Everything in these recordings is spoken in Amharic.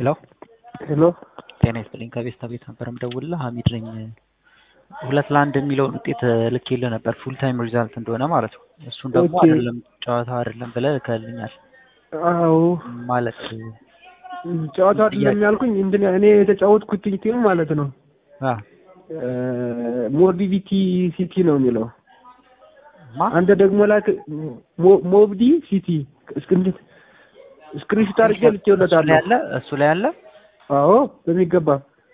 ሄሎ ሄሎ ጤና ይስጥልኝ ከቤስታ ቤት ነበር የምደውልልህ ሀሚድ ነኝ ሁለት ለአንድ የሚለውን ውጤት ልኬልህ ነበር ፉል ታይም ሪዛልት እንደሆነ ማለት ነው እሱን ደግሞ ኦኬ። አይደለም ጨዋታ አይደለም ብለህ ልከልኛል አዎ ማለት ጨዋታ አይደለም ያልኩኝ እንትን እኔ የተጫወትኩት ቲም ማለት ነው አ ሞቢቪቲ ሲቲ ነው የሚለው ማ አንተ ደግሞ ላክ ሞ- ሞብዲ ሲቲ እስክንድት ስክሪንሾት አድርጌ እሱ ላይ ልኬለታለሁ ያለ እሱ ላይ ያለ አዎ በሚገባ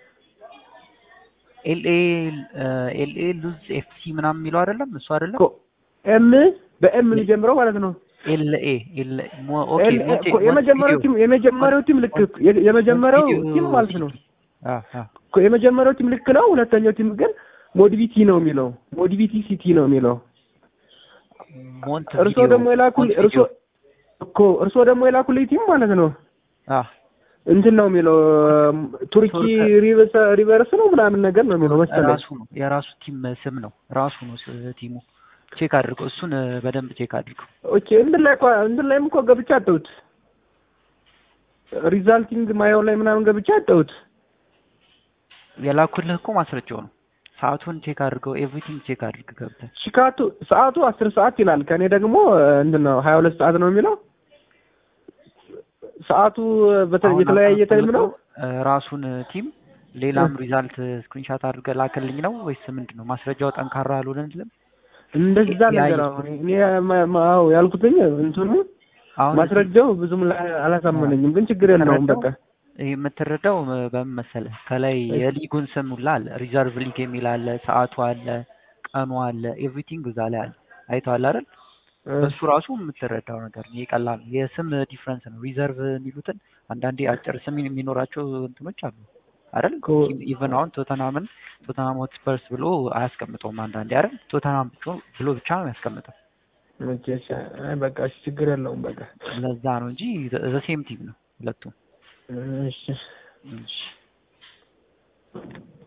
ኤልኤ ኤልኤ ሉዝ ኤፍሲ ምናምን የሚለው አይደለም እሱ አይደለም እኮ ኤም በኤም የሚጀምረው ማለት ነው ኤልኤ ኤልኤ ሞ- ኦኬ ኤል- ሞንቴ እኮ የመጀመሪያው ሞንቴቪዲዮ ቲም የመጀመሪያው ቲም ልክ የ- የመጀመሪያው ቲም ማለት ነው አ አ እኮ የመጀመሪያው ቲም ልክ ነው ሁለተኛው ቲም ግን ሞዲቪቲ ነው የሚለው ሞዲቪቲ ሲቲ ነው የሚለው ሞንት እርሶ ደግሞ የላኩል እርሶ እኮ እርሶ ደግሞ የላኩልኝ ቲም ማለት ነው አ እንትን ነው የሚለው ቱርኪ ቱርክ- ሪቨርስ ሪቨርስ ነው ምናምን ነገር ነው የሚለው መሰለኝ ራሱ ነው የራሱ ቲም ስም ነው ራሱ ነው ስ- ቲሙ ቼክ አድርገው እሱን በደንብ ቼክ አድርገው ኦኬ እንትን ላይ እኮ እንትን ላይም እኮ ገብቼ አጠሁት ሪዛልቲንግ ማየው ላይ ምናምን ገብቼ አጠሁት የላኩልህ እኮ ማስረጃው ነው ሰዓቱን ቼክ አድርገው ኤቭሪቲንግ ቼክ አድርግ ገብተህ ሽካቱ ሰዓቱ አስር ሰዓት ይላል ከእኔ ደግሞ እንትን ነው ሀያ ሁለት ሰዓት ነው የሚለው ሰዓቱ በተ- አሁን የተለያየ አንተ ታይም ነው እ፣ ራሱን ቲም ሌላም ሪዛልት ስክሪንሻት አድርገህ ላክልኝ ነው ወይስ ምንድን ነው ማስረጃው ጠንካራ አልሆነልም እንደዛ ነገር አሁን እኔ ማ- ማ- አዎ ያልኩትኝ እንትኑ አሁን ማስረጃው ብዙም ላይ አላሳመነኝም ግን ችግር የለውም በቃ ይህ የምትረዳው ም- በምን መሰለህ ከላይ የሊጉን ስም ሁላ አለ ሪዘርቭ ሊግ የሚል አለ ሰዓቱ አለ ቀኑ አለ ኤቭሪቲንግ እዛ ላይ አለ አይተዋል አይደል እሱ ራሱ የምትረዳው ነገር ነው። ይሄ ቀላል ነው። የስም ዲፍረንስ ነው። ሪዘርቭ የሚሉትን አንዳንዴ አጭር ስም የሚኖራቸው እንትኖች አሉ አይደል? ኮ- ኢቨን አሁን ቶተናምን ቶተናም ሆትስፐርስ ብሎ አያስቀምጠውም አንዳንዴ አይደል? ቶተናም ብቻ- ብሎ ብቻ ነው ያስቀምጠው። መቼ እሺ፣ አይ በቃ እሺ ችግር የለውም በቃ ለዛ ነው እንጂ ዘ ሴም ቲም ነው ሁለቱም። እሺ እሺ